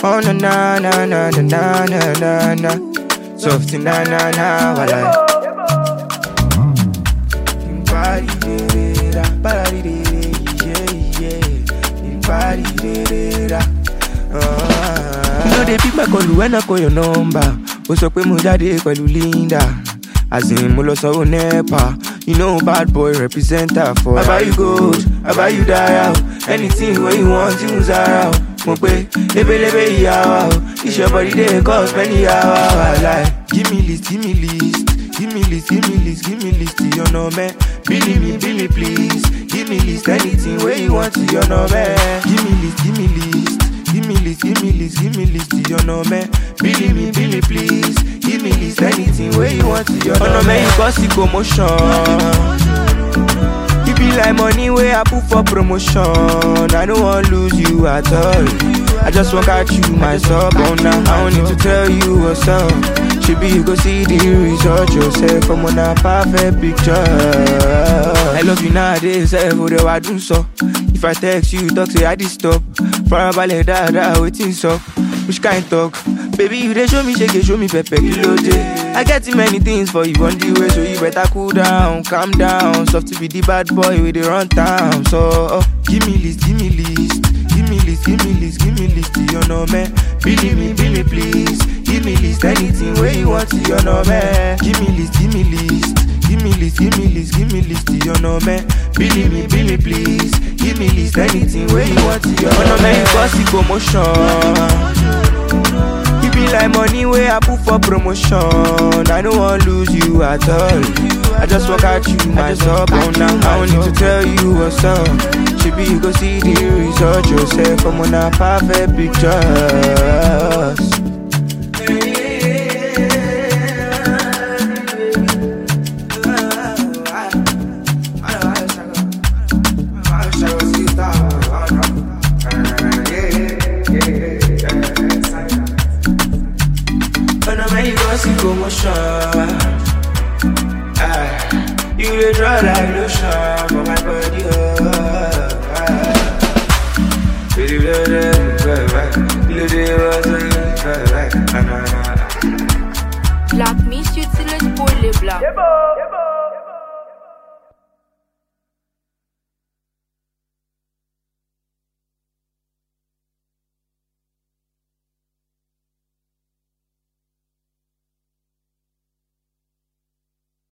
Oh na na na na na na na na na. Softy na na na walai. Body de da, body de yeah yeah. Body de da. You know they pick my call when I call your number. Ó sọ pé mo jáde pẹ̀lú Linda. As in mo lọ sanwó NEPA. You know bad boy represent her for. I buy you gold, I buy you dial. Anything wey you want, you must zara o. Mo pe lebelebe ìyá wa o. This your body dey cost many hours. Like, give me list, give me list. Give me list, give me list, give me list to your number. Billy me, bill me please. Give me list, anything where you want to your number. Give me list, give me list. Give me list, give me list, give me list to your number. Billy me, bill me please. Give me list, anything where you want to your number. Oh no, man, you cause the commotion. You be like money where I put for promotion. I don't want lose you at all. I just want catch you myself on now. I don't need to tell you what's up. Should be you go see the result yourself. I'm on a perfect picture. I love you nowadays, eh, for the I do so. If I text you, talk say I did stop. Farabalẹ̀ dáadáa, waiting so. Which kind talk? Baby, you dey show me shake, show me pepper, kilo day. I get too many things for you on the way, so you better cool down, calm down. Soft to be the bad boy with the run town. So, oh, give me list, give me list. Give me list, give me list, give me list to your number. Billy me, bill me please. Give me list, anything where you want to your number. Give me list, give me list. Give me list, give me list, give me list to your number. Billy me, bill me please. Give me list, anything where you want to your number. You cause the commotion. You be like money where I put for promotion. I don't want lose you at all. I just walk at you myself on now. I don't need to tell you what's up. Should be you go see the result yourself. I'm on a perfect pictures. Oh no, man, you gon' see commotion. Ah, you dey draw like lotion for my body. Oh, ah. Baby, blow them, blow back. Blow them, blow back. Ah, nah, nah, nah. Black me, shit, c'est le spoil les black. Yeah, boy.